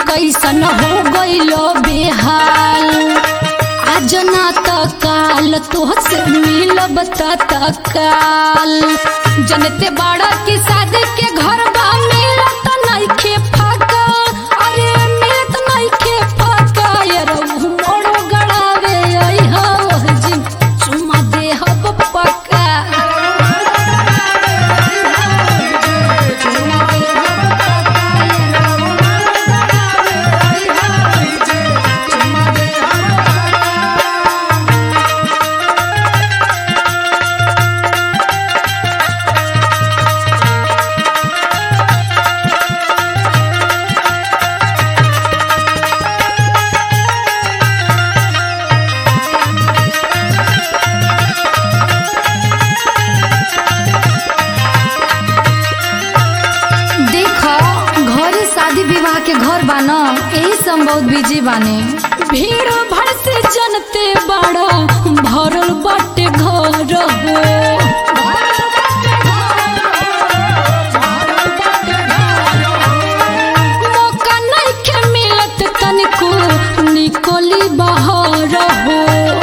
कैसन हो गइलो बेहाल आज ना त काल तोहसे मिलब त काल जनते बड़ा की शादी के घर बा मिलत नइखे फाका अरे मिलत नइखे फाका यार मोड़ो गड़ावे आई हो जी चुमा दे हब पक्का देखो घरे शादी विवाह के घर बाना यही से हम बहुत बिजी बाने भीड़ भड़ से जनते बड़ा भरल बाटे घर हो मौका नइखे मिलत तनिको निकली बाहर हो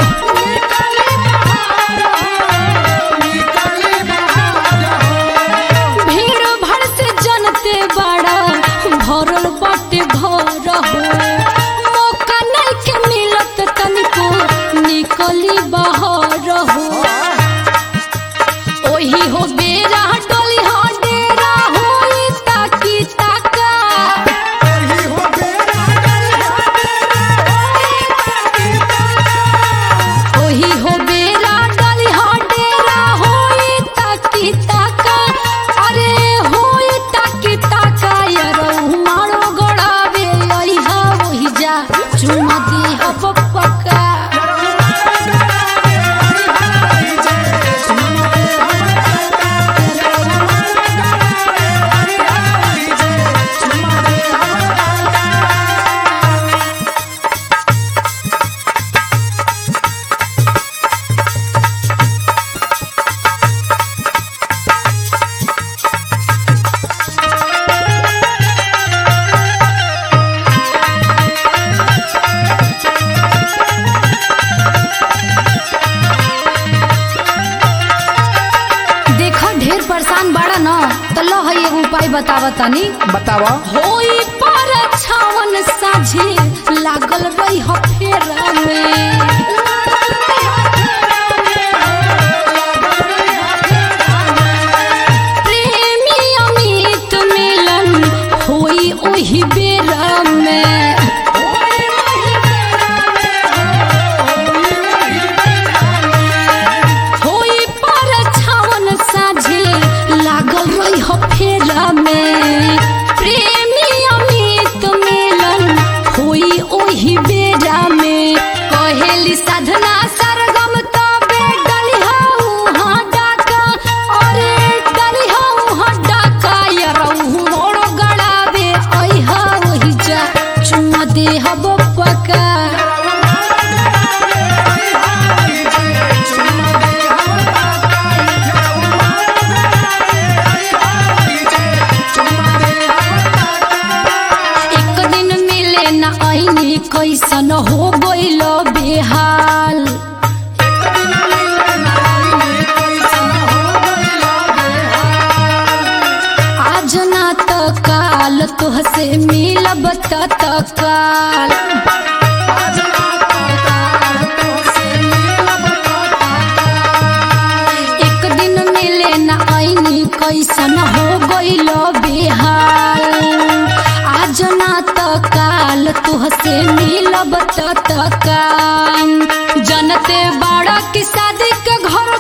भीड़ भड़ से जनते बड़ा भरल बाटे घर हो मौका नइखे मिलत तनिको निकली बाहर हो ओही हो बेरा डोली हो डेरा होई ताकी ताका ओही हो बेरा डोली हो डेरा होई ताकी ताका अरे होई ताकी ताका यार मारो गड़ावे आई हा ओही जा चुमा दी हो पक्का देखो ढेर परेशान बाड़ा न तो लो है एगो उपाय बतावा तनी बतावा होई पर छावन साझे लागल रही हो फेरा में प्रेमी अमित मिलन होई ओही बेरा में होई पर छावन साझे लागल रही हो फेरा में प्रेमी अमित मिलन होई ओही बेरा में कहेली साधना सरगम तबे डली हऊ हाँ डाका अरे डली हऊ हाँ डाका यरऊ मोड़ो गड़ावे आई हा ओही जा चुम्मा दे हबो पका एक दिन मिले न आईनी कैसन हो गइल बेहाल आज ना त काल तोहसे मिलब त काल एक दिन मिले न आईनी कैसन हो गइल बेहाल आज ना त काल तुहसे मिलब त काम जनते बड़ा की शादी के घर